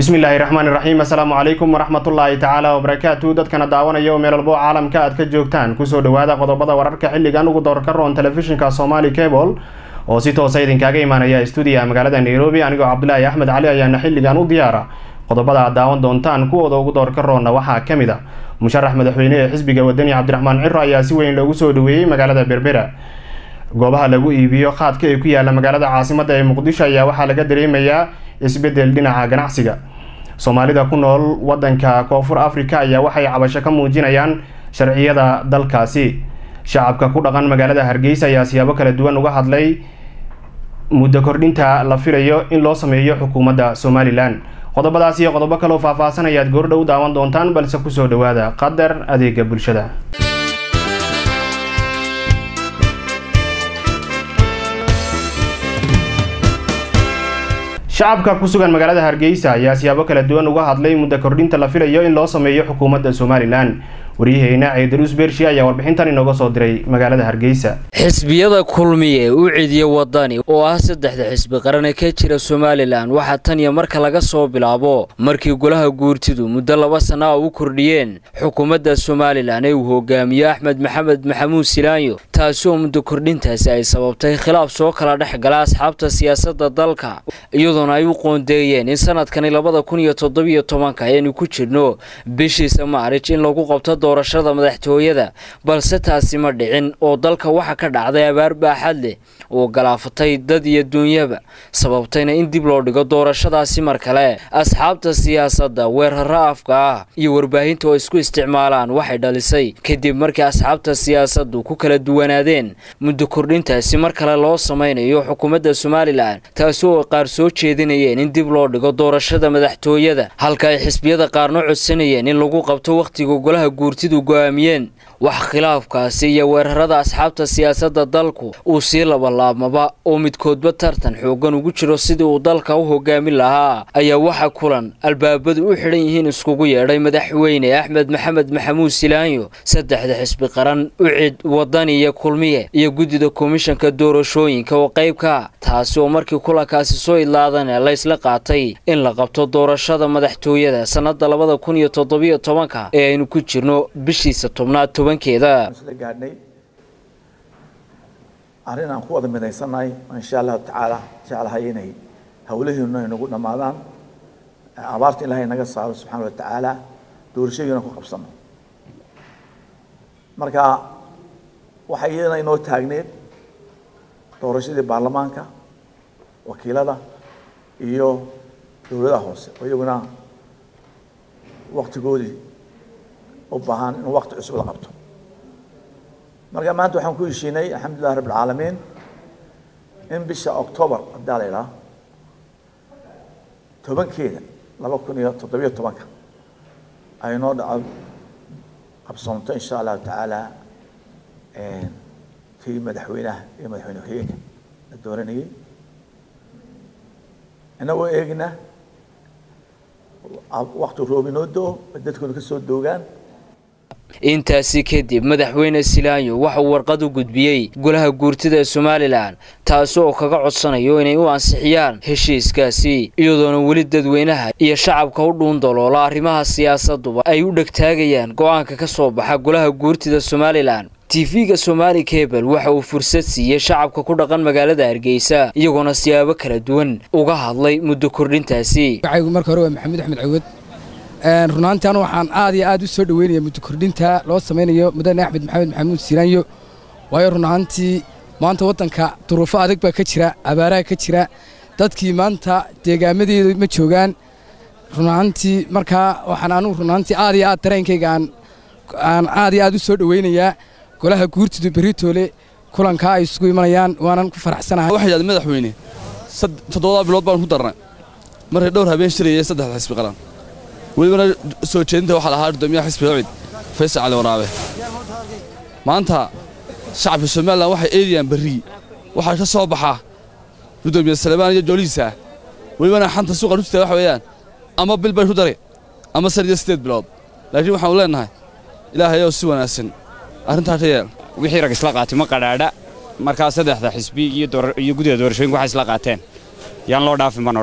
bismillaahi raxmaan iraxiim assalaamu calaykum waraxmatullaahi tacaala wabarakaatu dadkana daawanaya oo meel walbo caalamka aad ka joogtaan kusoo dhawaada qodobada wararka xilligan ugu doorka roon telefishinka somali cable oo si toosa idinkaaga imaanaya stuudiyaha magaalada nairobi anigoo cabdulaahi axmed cali ayaana xilligan u diyaara qodobada aad daawan doontaan kuwooda ugu doorka roonna waxaa ka mid a musharax madaxweyne ee xisbiga wadani cabdiraxmaan ciro ayaa si weyn loogu soo dhaweeyey magaalada berbera goobaha lagu iibiyo qaadka ee ku yaala magaalada caasimada ee muqdisho ayaa waxaa laga dareemayaa isbedel dhinaca ganacsiga soomaalida ku nool wadanka koonfur africa ayaa waxay cabasho ka muujinayaan sharciyada dalkaasi shacabka ku dhaqan magaalada hargeysa ayaa siyaabo kala duwan uga hadlay muddo kordhinta la filayo in loo sameeyo xukuumadda somalilan qodobadaas iyo qodobo kaloo faahfaahsan ayaad goordhow daawan doontaan balse kusoo dhawaada qadar adeega bulshada shacabka ku sugan magaalada hargeysa ayaa siyaabo kala duwan uga hadlay muddo kordhinta la filayo in loo sameeyo xukuumadda somalilan waryaheena ciidaruus beershi ayaa warbixintan inooga soo diray magaalada hargeysa xisbiyada kulmiye u cidiya wadani oo ah saddexda xisbi qarane ka jira somalilan waxaa tan iyo marka laga soo bilaabo markii golaha guurtidu muddo laba sana a u kordhiyeen xukuumadda somalilan ee uu hogaamiyo axmed maxamed maxamuud silaanyo taasi oo muddo kordhintaasi ay sababtay khilaaf soo kala dhex gala asxaabta siyaasadda dalka iyadoona ay u qoondeeyeen in sanadkani labada kun iyo toddobiyo tobanka ayaynu ku jirno bishiisa maarij in lagu qabto doorashada madaxtooyada balse taasi ma dhicin oo dalka waxa ka dhacday abaar baaxad leh oo galaafatay dad iyo duunyaba sababtayna in dib loo dhigo doorashadaasi mar kale asxaabta siyaasadda weeraro afka ah iyo warbaahinta oo isku isticmaalaan waxay dhalisay kadib markii asxaabta siyaasaddu ku kala duwanaadeen muddo kordhintaasi mar kale loo samaynayo xukuumadda somalilan taasi oo qaar soo jeedinayeen in dib loo dhigo doorashada madaxtooyada halka ay xisbiyada qaarna codsanayeen in lagu qabto wakhtiga golaha guurtidu go'aamiyeen wax khilaafkaasi iyo weerarada asxaabta siyaasadda dalku uu sii labalaabmaba oo midkoodba tartan xooggan ugu jiro sidii uu dalka u hogaamin lahaa ayaa waxa kulan albaabadu u xidhan yihiin iskugu yeedhay madaxweyne axmed maxamed maxamuud silaanyo saddexda xisbi qaran ucid wadani iyo kulmiye iyo guddida komishanka doorashooyinka oo qaybka taasi oo markii kulankaasi soo idlaadana laysla qaatay in la qabto doorashada madaxtooyada sannada labada kun iyo toddobiyo tobanka ee aynu ku jirno bishiisa tobnaad tobankeeda gaadhnay arrin aan ku wada midaysannahay insha allahu tacaala jeclahay inay hawlaheenu ay nagu dhammaadaan abaarta ilaahay naga saaro subxaana wa tacaala doorashadiina ku qabsano marka waxay iyadana inoo taagneed doorashadii baarlamaanka wakiilada iyo dowladaha hoose oo iyaguna waktigoodii u baahan in wakti cusub la qabto marka maanta waxaan ku heshiinay alxamdulilah rabb alcaalamiin in bisha october haddaa la idhaha tobankeeda laba kun iyo toddobiyo tobanka ay noo dhaco qabsoonto insha allahu tacaala tii madaxweynaha iyo madaxweyne ku-xigeenka la dooranayay inagoo eegna wakti roob inoo do dadkuna ka soo doogaan intaasi kadib madaxweyne silaanyo waxauu warqad u gudbiyey golaha guurtida ee somalilan taasi oo kaga codsanayo inay u ansixiyaan heshiiskaasi iyadoona weli dadweynaha iyo shacabka u dhuundaloola arrimaha siyaasaduba ay u dhegtaagayaan go-aanka ka soo baxa golaha guurtida somalilan tv-ga somaali cable waxa uu fursad siiyey shacabka ku dhaqan magaalada hargeysa iyagoona siyaabo kala duwan uga hadlay muddo kordhintaasi marka hore waa maxamuud axmed cawad runaantii anu waxaan aad iyo aad u soo dhaweynaya muddo kordhinta loo samaynayo mudane axmed maxamed maxamuud silaanyo waayo runaantii maanta waddanka duruufo adag baa ka jira abaaraha ka jira dadkii maanta deegaamadeedu ma joogaan runaantii markaa waxaan anugu runaantii aad iyo aad dareenkayga aan aad iyo aad u soo dhaweynayaa golaha guurtidu beritoole kulankaa ay isugu imanayaan waanan ku faraxsanahay waxay yidhahdeen madaxweyne toddobadaa bilood baan ku darnay markay dhowr habeen shirayay saddexda xisbi qaran welibana soo jeedinta waxaa lahaa guddoomiyaha xisbiga cid faysal cali waraabe maanta shacabka somalilan waxay eedayaan berri waxaa ka soo baxa guddoomiye salebaan iyo joolihiisa welibana xanta suuqa rujita waxa weeyaan ama bil bay ku dari ama san iyo siddeed bilood laakiin waxaanu leennahay ilaahayow si wanaagsan arrintaa ka yeel wixii rag isla qaatay ma qadhaadha markaa saddexda xisbi iyo guddida doorashooyinka waxay isla qaateen yaan loo dhaafin baan odhan laha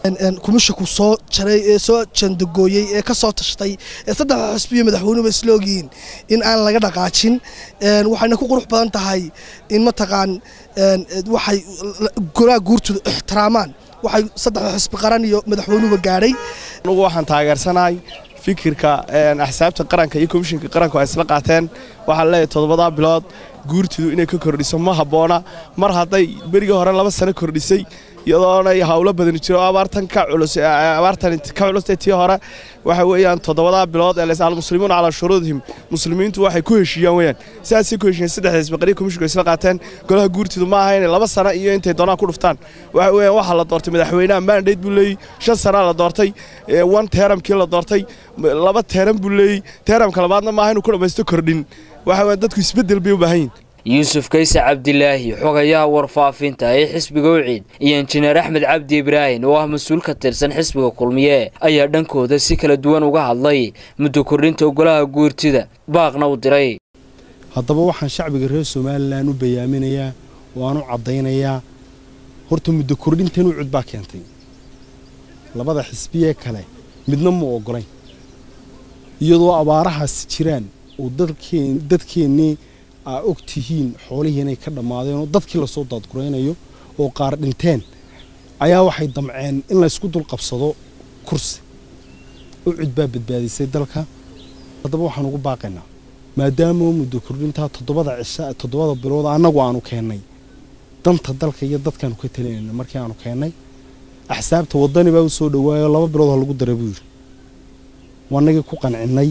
kumishinku soo jaray ee soo jandagooyey ee ka soo tashtay ee saddexda xisbiyo madaxweynuba isla ogyihiin in aan laga dhaqaajin waxayna ku qurux badan tahay in mataqaan waxay golaa guurtooda ixtiraamaan waxay saddexda xisbi qaran iyo madaxweynuba gaadhay anugu waxaan taageersanahay fikirka axsaabta qaranka iyo komishinka qaranku ay isla qaateen waxaan leeyahay toddobadaa bilood guurtidu inay ka kordhiso ma habboona mar hadday berigii hore laba sano kordhisay iyadoona hawlo badani jiro oo abaartan ka culus abaartan ka culustay tii hore waxa weeyaan toddobadaa bilood ee leys almuslimuuna calaa shuruudihim muslimiintu waxay ku heshiiyaan weeyaan sidaasay ku heshiiyeen saddexda isbaqariya komishinku isla qaateen golaha guurtidu ma aha inay laba sano iyo intay doonaan ku dhuftaan waxa weeyaan waxaa la doortay madaxweynaha mandate buu leeyey shan sanaa la doortay one teeramkii la doortay laba teeram buu leeyey teeramka labaadna maaha inuu ku dhammaysto kordhin waxa weeyaan dadku isbeddel bay u baahan yihin yuusuf kayse cabdilaahi xogayaha warfaafinta ee xisbiga uciid iyo injineer axmed cabdi ibraahin oo ah mas-uul ka tirsan xisbiga kulmiye ayaa dhankooda si kala duwan uga hadlay muddo kordhinta golaha guurtida baaqna u diray haddaba waxaan shacbiga reer somalilan u bayaaminayaa oo aan u caddaynayaa horta muddo kordhintan ucud baa keentay labada xisbiyee kale midna mu oggolayn iyadoo abaarahaasi jiraan oo dadkeennii aa og tihiin xoolihii inay ka dhammaadeen oo dadkii lasoo daadguraynayo oo qaar dhinteen ayaa waxay damceen in laysku dul qabsado kursi ucud baa badbaadisay dalka haddaba waxaan ugu baaqaynaa maadaama muddo kordhintaa toddobada cisha toddobada bilood annagu aanu keennay danta dalka iyo dadkaanu ka talinayna markii aanu keennay axsaabta waddani baa u soo dhowaayo laba bilood ha lagu dara buu yidhi waanagii ku qancinnay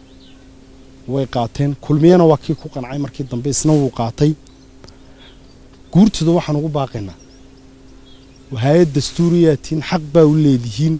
way qaateen kulmiyana waa kii ku qancay markii dambe isna wuu qaatay guurtooda waxaan ugu baaqaynaa hay-ad dastuuriyaatiin xaq baa u leedihiin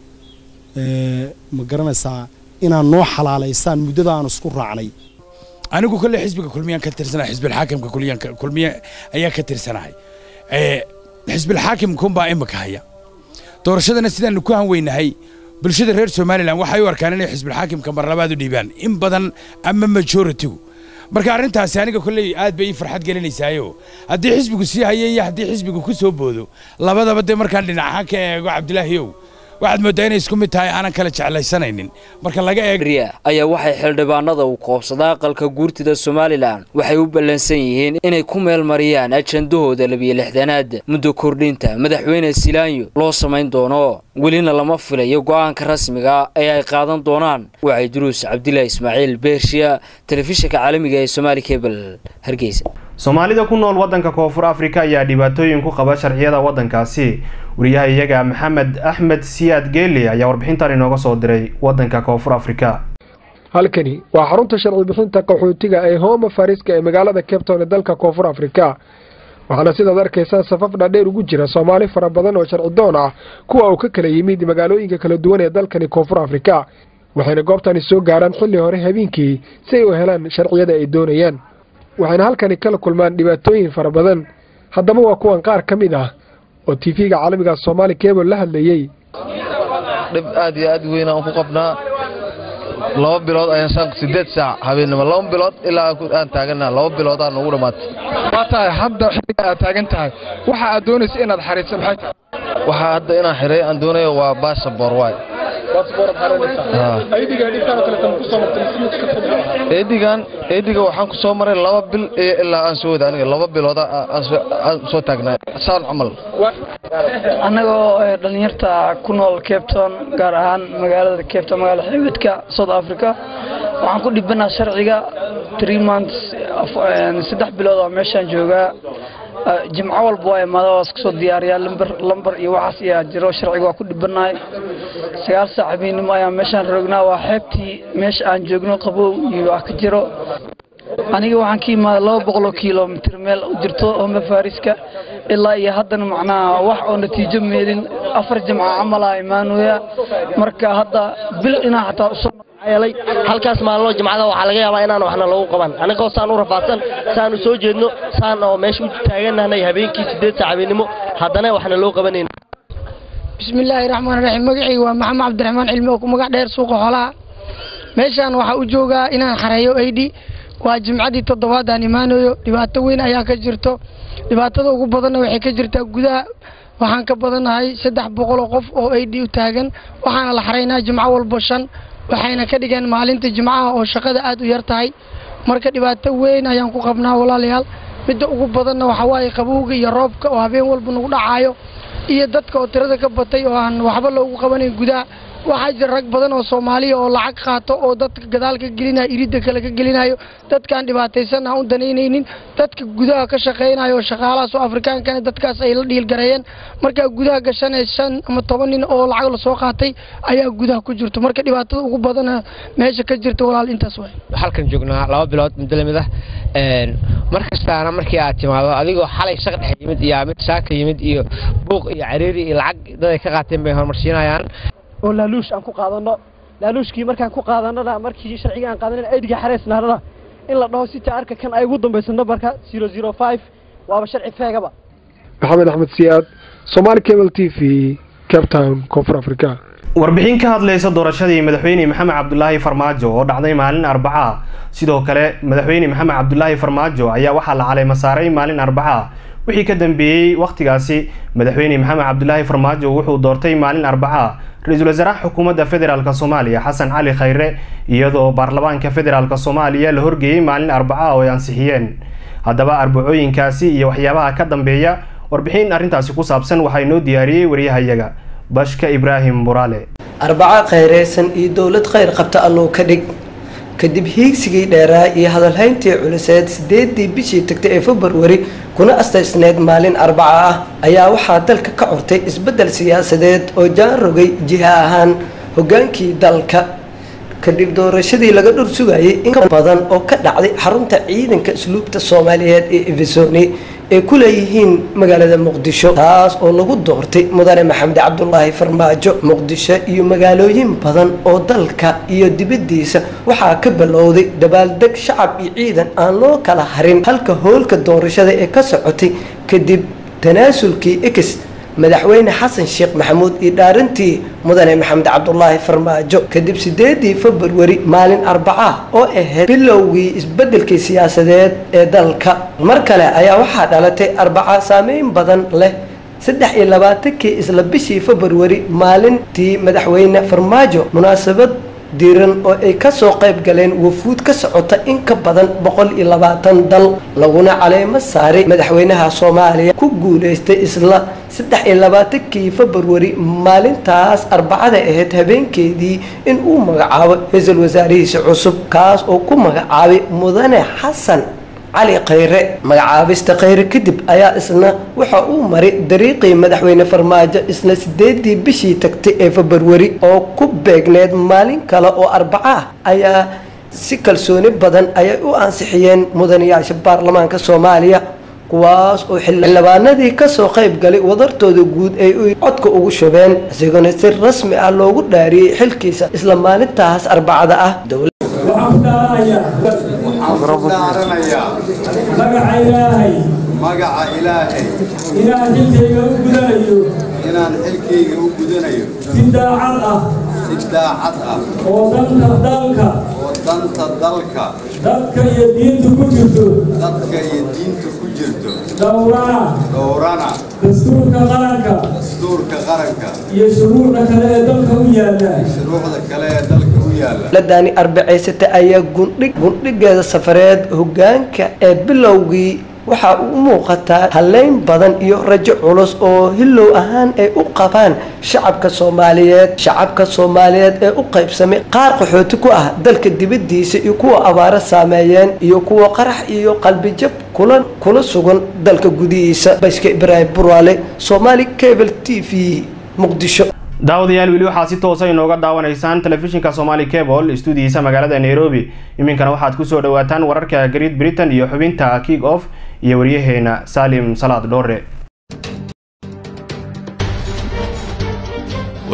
ma garanaysaa inaad noo xalaalaysaan muddada aan isku raacnay anigu kolle xisbiga kulmiyaan ka tirsanahay xisbilxaakimka kulmiye ayaa ka tirsanahay xisbilxaakimkunbaa imika haya doorashadana sidaanu ku hanweynahay bulshada reer somalilan waxay u arkaan inay xisbilxaakimka mar labaad u dhiibaan in badan ama majoritigu marka arrintaasi aniga kolley aad bay ii farxad gelinaysaayo haddii xisbigu sii haya iyo haddii xisbigu ku soo boodo labadaba dee markaan dhinacahaan ka eego cabdilaahiyow waxaad mooddaa inay isku mid tahay aanan kala jeclaysanaynin marka laga eeg ayaa waxay xildhibaanada u koobsada aqalka guurtida somalilan waxay u ballansan yihiin inay ku meel mariyaan ajandahooda labiyo lixdanaad muddo kordhinta madaxweyne silaanyo loo samayn doono welina lama filayo go'aanka rasmiga ee ay qaadan doonaan waxay duruus cabdilaahi ismaaciil beershiya telefishinka caalamiga ee somaali kebel hargeysa soomaalida ku nool waddanka koonfur afrika ayaa dhibaatooyin ku qaba sharciyada waddankaasi wariyaha iyaga maxamed axmed siyaad geeli ayaa warbixintan inooga soo diray waddanka koonfur afrika halkani waa xarunta sharci bixinta qaxootiga ee hooma fariska ee magaalada cabton ee dalka koonfur afrika waxaana sidaad arkaysaan safaf dhaadheer ugu jira soomaali fara badan oo sharci doon ah kuwa uu ka kala yimid magaalooyinka kala duwan ee dalkani koonfur afrika waxayna goobtani soo gaaraan xilli hore habeenkii si ay u helaan sharciyada ay doonayaan waxayna halkani kala kulmaan dhibaatooyin fara badan haddaba waa kuwan qaar ka mid ah oo tv-ga caalamiga soomaali cable la hadlayey dhib aad iyo aad weyn aan ku qabnaa laba bilood ayaan saan sideed saac habeennimo laba bilood ilaa aan taagana laba bilood aan ugu dhammaatay waa tahay hadda xilliga aad taagan tahay waxa aad doonaysa inaad xariirsa maxay tahay waxaa hadda inaan xiray aan doonayo waa baasabor waay eedigan eediga waxaan ku soo maray laba bil iyo ilaa aan soo wada aniga laba bilood aan soo taagnaa saan camal annagoo dhalinyarta ku nool capton gaar ahaan magaalada capton magaalada xeebedka south africa waxaan ku dhibanaa sharciga three months saddex bilood oo meeshaan joogaa jimco walba waa imaada waa isku soo diyaariyaa lambar lambar iyo waxaas ayaa jiro sharciga waa ku dhibanahay sagaal saac habeenimo ayaan meeshaan roognaa waa xeebtii meesha aan joogno qabow iyo wax ka jiro aniga waxaan ka imaaday laba boqoloo kilomitr meel u jirto home fariska ilaa iyo haddana macnaha wax oo natiijo meelin afar jimca camalaa imaanooya marka hadda bil inaa xataa usoo yeelay halkaas maalmo jimcada waxaa laga yaabaa inaan waxna lagu qaban anigoo saan u rafaadsan saan u soo jeedno saan oo meesha u taaganahnay habeenkii sideed saac habeenimo haddana waxna loo qabanayna bismillaahi raxmaan raxiim magacayga waa maxamed cabdiraxmaan cilmi oo ku magac dheer suuqa xoolaha meeshaan waxaa u joogaa inaan xareeyo aydhi waa jimcadii toddobaad aan imaanayo dhibaato weyn ayaa ka jirto dhibaatada ugu badanna waxay ka jirtaa gudaha waxaan ka badannahay saddex boqol oo qof oo a d u taagan waxaana la xaraynaa jimco walba shan waxayna ka dhigeen maalinta jimcaha oo shaqada aad u yar tahay marka dhibaato weyn ayaan ku qabnaa walaalayaal midda ugu badanna waxaa waaye qabowga iyo roobka oo habeen walba nagu dhacaayo iyo dadka oo tirada ka batay oo aan waxba loogu qabanayn gudaha waxaa jira rag badan oo soomaaliya oo lacag qaato oo dadka gadaal ka gelinayo iridda kale ka gelinayo dadkaan dhibaataysan aan u danaynaynin dadka gudaha ka shaqaynayo oo shaqaalahaas oo afrikaankana dadkaas ay la dhiilgareeyeen markaa gudaha gashanee shan ama toban nin oo lacag lasoo qaatay ayaa gudaha ku jirto marka dhibaatada ugu badana meesha ka jirta walaal intaas waay halkan joognaa laba bilood muddo lamid ah mar kastaana markii aad timaado adigoo xalay shaq dhex yimid iyo mid saaka yimid iyo buuq iyo cariiri iyo lacag dad ay ka qaateen bay horumarsiinayaan oo laaluush aan ku qaadano laaluushkii markaan ku qaadanana markii sharciga aan qaadanana aydiga xareysnaanana in la dhaho sita arka kan ay ugu dambayso nambarka zero zero five waaba sharci feegaba maxamed axmed siyaad somaali cable t v cape town koonfur africa warbixin ka hadlaysa doorashadii madaxweyne maxamed cabdulaahi farmaajo oo dhacday maalin arbaca sidoo kale madaxweyne maxamed cabdulaahi farmaajo ayaa waxaa la caleema saaray maalin arbaca wixii ka dambeeyey wakhtigaasi madaxweyne maxamed cabdulaahi farmaajo wuxuu doortay maalin arbaca ra-iisul wasaaraha xukuumadda federaalk soomaaliya xasan cali khayre iyadoo baarlamaanka federaalk soomaaliya la horgeeyey maalin arbaca oo ay ansixiyeen haddaba arbacooyinkaasi iyo waxyaabaha ka dambeeya warbixin arrintaasi ku saabsan waxaa inoo diyaariyey waryahayaga bashka ibraahim buraale arbaco khayreysan iyo dowlad khayr qabta alluu ka dhig kadib hiigsigii dheeraa iyo hadalhayntii culiseed sideedii bishii tagtay ee februari kuna astaysneyd maalin arbaca ah ayaa waxaa dalka ka curtay isbeddel siyaasadeed oo jaan rogay jiha ahaan hoggaankii dalka kadib doorashadii laga dhur sugayay in ka badan oo ka dhacday xarunta ciidanka asluubta soomaaliyeed ee efesoni ay ku leeyihiin magaalada muqdisho taas oo lagu doortay mudane maxamed cabdulaahi farmaajo muqdisho iyo magaalooyin badan oo dalka iyo dibaddiisa waxaa ka bilowday dabaaldeg shacab iyo ciidan aan loo kala harin halka hoolka doorashada ee ka socotay kadib tanaasulkii ex madaxweyne xasan sheekh maxamuud iyo dhaarintii mudane maxamed cabdulaahi farmaajo kadib sideedii februari maalin arbaca oo ahayd bilowgii isbedelkii siyaasadeed ee dalka mar kale ayaa waxaa dhalatay arbaca saameyn badan leh saddex iyo labaatankii isla bishii februari maalintii madaxweyne farmaajo munaasabad diiran oo ay kasoo qayb galeen wafuud ka socota in ka badan boqol iyo labaatan dal laguna caleemo saaray madaxweynaha soomaaliya ku guuleystay isla saddex iyo labaatankii februari maalintaas arbacada ahayd habeenkeedii in uu magacaabo ra-iisul wasaarihiisa cusub kaas oo ku magacaabay mudane xasan cali khayre magacaabista khayre kadib ayaa isna waxa uu maray dariiqii madaxweyne farmaajo isla sideedii bishii tagtay ee februari oo ku beegneed maalin kale oo arbaca ah ayaa si kalsooni badan ayay u ansixiyeen mudanayaasha baarlamaanka soomaaliya kuwaas oo xildhibaanadii kasoo qayb galay wadartooda guud ay codka ugu shubeen isagoona si rasmi ah loogu dhaariyey xilkiisa isla maalintaas arbacada ah magaca ilaahay magaca ilaahay inaan xilkayga u gudanayo inaan xilkayga u gudanayo si daacad ah si daacad ah oo danta dalka oo danta dalka dadka iyo diinta ku jirto dadka iyo diinta ku jirto dhowrana dhowrana dastuurka qaranka dastuurka qaranka iyo shuruucda kale ee dalka u yaalla shuruucda kale ee dalka u yaalla ladani arbacaysata ayaa gundhig gundhigeeda safareed hoggaanka ee bilowgii waxaa u muuqataa haleyn badan iyo rajo culus oo hilow ahaan ay u qabaan shacabka soomaaliyeed shacabka soomaaliyeed ee u qaybsamay qaar qaxooti ku ah dalka dibaddiisa iyo kuwa abaaro saameeyeen iyo kuwa qarax iyo qalbijab kula kula sugan dalka gudihiisa bashka ibraahim buraale somaali cable t v muqdisho daawadayaal weli waxaad si toosa inooga daawanaysaan telefishinka somali cable stuudiyiisa magaalada nairobi iminkana waxaad kusoo dhawaataan wararka great britain iyo xubinta kick off iyo waryaheena salim salaad dhoore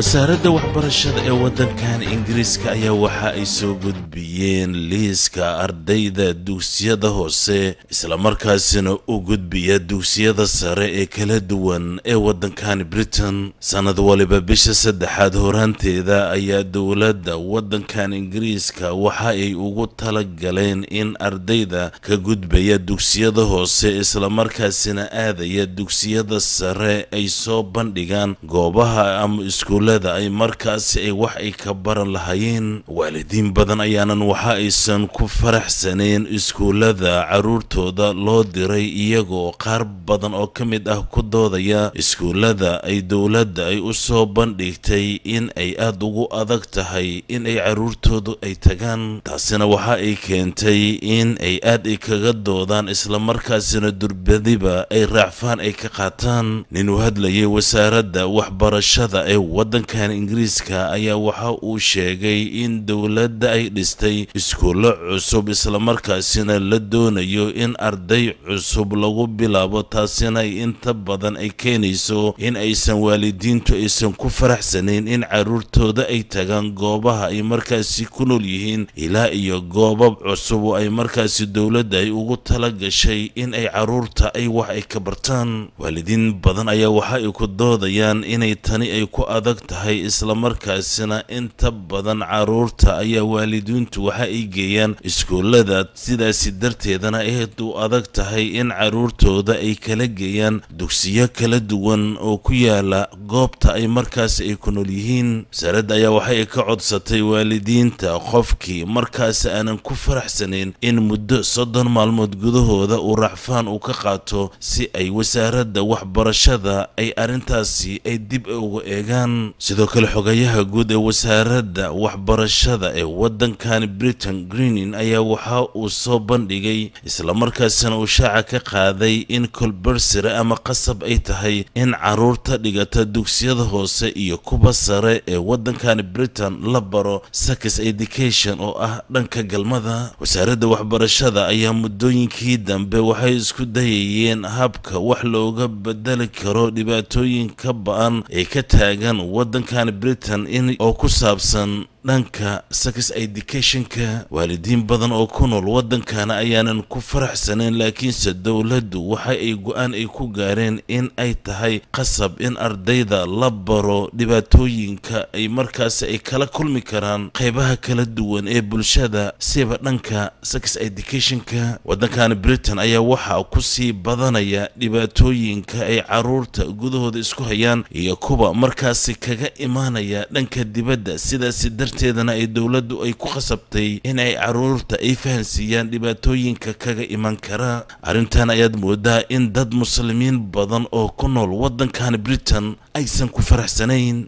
wasaaradda waxbarashada ee waddankan ingiriiska ayaa waxa ay soo gudbiyeen liiska ardayda dugsiyada hoose islamarkaasina u gudbiya dugsiyada sare ee kala duwan ee waddankan britain sannad waliba bisha saddexaad horaanteeda ayaa dowladda waddankan ingiriiska waxa ay ugu tala galeen in ardayda ka gudbaya dugsiyada hoose islamarkaasina aadaya dugsiyada sare ay soo bandhigaan goobaha ama iskuullada ay markaasi ay wax ay ka baran lahaayeen waalidiin badan ayaanan waxa aysan ku faraxsaneen iskuullada carruurtooda loo diray iyagoo qaar badan oo ka mid ah ku doodaya iskuullada ay dowladda ay u soo bandhigtay in ay aada ugu adag tahay in ay carruurtoodu ay tagaan taasina waxa ay keentay in ay aad ay kaga doodaan islamarkaasina durbadiba ay raacfaan ay ka qaataan nin u hadlayay wasaaradda waxbarashada ee waddankan ingiriiska ayaa waxa uu sheegay in dowladda ay dhistay iskuullo cusub islamarkaasina la doonayo in arday cusub lagu bilaabo taasina ay inta badan ay keenayso in aysan waalidiintu aysan ku faraxsanayn in carruurtooda ay tagaan goobaha ay markaasi ku nool yihiin ilaa iyo goobab cusub oo ay markaasi dowladda ay ugu tala gashay in ay carruurta ay wax ay ka bartaan waalidiin badan ayaa waxa ay ku doodayaan inay tani ay ku adag tahay islamarkaasina inta badan carruurta ayaa waalidiintu waxa ay geeyaan iskuullada sidaasi darteedana aad u adag tahay in carruurtooda ay kala geeyaan dugsiyo kala duwan oo ku yaala goobta ay markaasi ay ku nool yihiin wasaaradda ayaa waxa ay ka codsatay waalidiinta qofkii markaasi aanan ku faraxsanayn in muddo soddon maalmood gudahooda uu racfaan uu ka qaato si ay wasaaradda waxbarashada ay arrintaasi ay dib uga eegaan sidoo kale xogayaha guud ee wasaaradda waxbarashada ee waddankan britain greenin ayaa waxa uu soo bandhigay islamarkaasina uu shaaca ka qaaday in kolbersire ama qasab ay tahay in carruurta dhigata dugsiyada hoose iyo kuwa sare ee waddankan britain la baro sakis education oo ah dhanka galmada wasaaradda waxbarashada ayaa muddooyinkii dambe waxay isku dayayeen habka wax looga bedeli karo dhibaatooyinka ba-an ee ka taagan waddankan britain in oo ku saabsan dhanka sex educationka waalidiin badan oo ku nool waddankana ayaanan ku faraxsanayn laakiinse dowladdu waxa ay go-aan ay ku gaareen in ay tahay qasab in ardayda la baro dhibaatooyinka ay markaasi ay kala kulmi karaan qaybaha kala duwan ee bulshada siba dhanka sex educationka waddankani britain ayaa waxaa ku sii badanaya dhibaatooyinka ay caruurta gudahooda isku hayaan iyo kuwa markaasi kaga imaanaya dhanka dibadda sidaasi darteedana ay dowladdu ay ku khasabtay in ay caruurta ay fahansiiyaan dhibaatooyinka kaga iman kara arrintan ayaad moodaa in dad muslimiin badan oo ku nool waddankan britain aysan ku faraxsanayn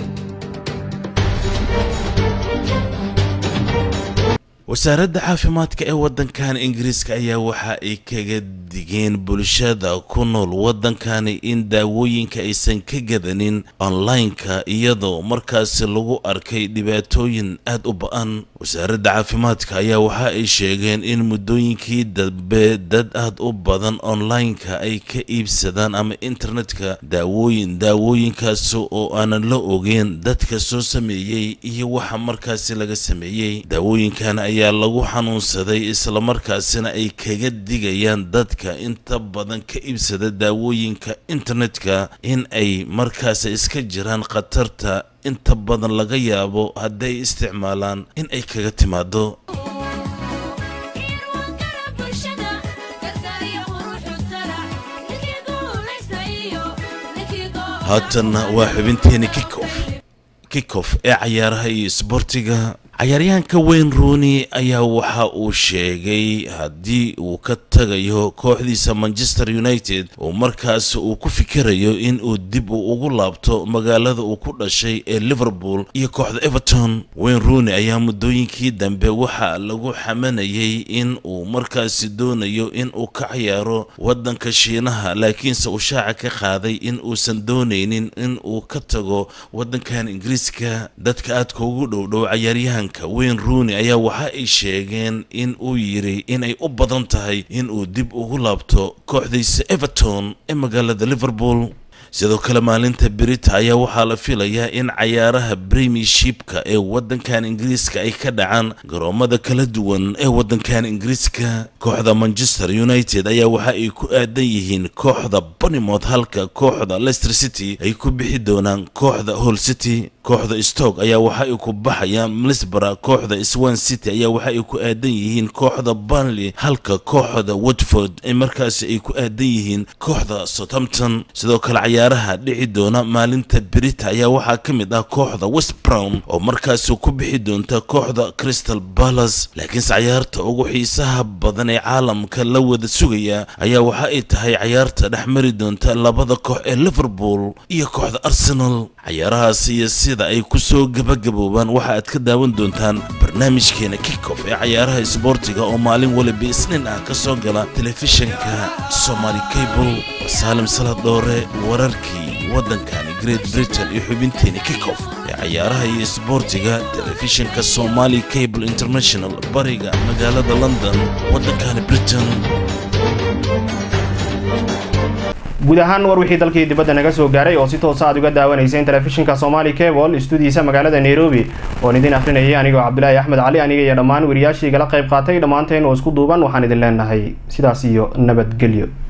wasaaradda caafimaadka ee waddankan ingiriiska ayaa waxa ay kaga digeen bulshada ku nool waddankani in daawooyinka aysan ka gadanin online-ka iyadoo markaasi lagu arkay dhibaatooyin aad u ba-an wasaaradda caafimaadka ayaa waxa ay sheegeen in muddooyinkii dambe dad aad u badan online-ka ay ka iibsadaan ama internetka daawooyin daawooyinkaasi oo aanan la ogeyn dadka soo sameeyey iyo waxa markaasi laga sameeyey daawooyinkan ayaa lagu xanuunsaday islamarkaasina ay kaga digayaan dadka inta badan ka iibsada daawooyinka internetka in ay markaasi iska jiraan khatarta inta badan laga yaabo hadday isticmaalaan in ay kaga timaado haatanna waa xubinteeni kikof kikof ee cayaaraha iyo isboortiga cayaaryahanka wayne rooney ayaa waxa uu sheegay haddii uu ka tagayo kooxdiisa manchester united oo markaas uu ku fikirayo in uu dib uu ugu laabto magaalada uu ku dhashay ee liverpool iyo kooxda everton wayne rooney ayaa muddooyinkii dambe waxaa lagu xamanayay in uu markaasi doonayo in uu ka cayaaro waddanka shiinaha laakiinse uu shaaca ka qaaday in uusan doonaynin in uu ka tago waddankan ingiriiska dadka aadka ugu dhowdhow cayaaryahan wayne rooney ayaa waxa ay sheegeen in uu yidhi inay u badan tahay in uu dib ugu laabto kooxdiisa everton ee magaalada liverpool sidoo kale maalinta berita ayaa waxaa la filayaa in cayaaraha premiershipka ee wadankan ingiriiska ay ka dhacaan garoomada kala duwan ee wadankan ingiriiska kooxda manchester united ayaa waxa ay ku aadan yihiin kooxda bonimouth halka kooxda leicester city ay ku bixi doonaan kooxda hall city kooxda stoke ayaa waxa ay ku baxayaan milisbara kooxda swan city ayaa waxa ay ku aadan yihiin kooxda burnley halka kooxda watford ay markaasi ay ku aadan yihiin kooxda southampton sidoo kale cayaaraha dhici doona maalinta berita ayaa waxaa ka mid ah kooxda west brown oo markaasi ku bixi doonta kooxda crystal palace laakiinse cayaarta ugu xiisaha badan ee caalamka la wada sugaya ayaa waxa ay tahay cayaarta dhex mari doonta labada koox ee liverpool iyo kooxda arsenal cayaarahaasi iyo sida ay ku soo gabagaboobaan waxa aad ka daawan doontaan barnaamijkeena kickoff ee cayaaraha isboortiga oo maalin waliba isniin ah ka soo gala telefishinka somaali cable saalim salad dhoore wararkii waddankani great britain iyo xubinteena kickoff ee cayaaraha iyo isboortiga telefishinka somaali cable international bariga magaalada london waddankani britain guud ahaan war wixii dalkii dibadda naga soo gaaray oo si toosa aad uga daawanayseen telefishinka somaali cable istuudiyiisa magaalada nairobi oon idin akrinayay anigoo cabdilaahi axmed cali aniga iyo dhammaan wariyaashii igala qayb qaatay dhammaanteen oo isku duuban waxaan idin leenahay sidaas iyo nabadgelyo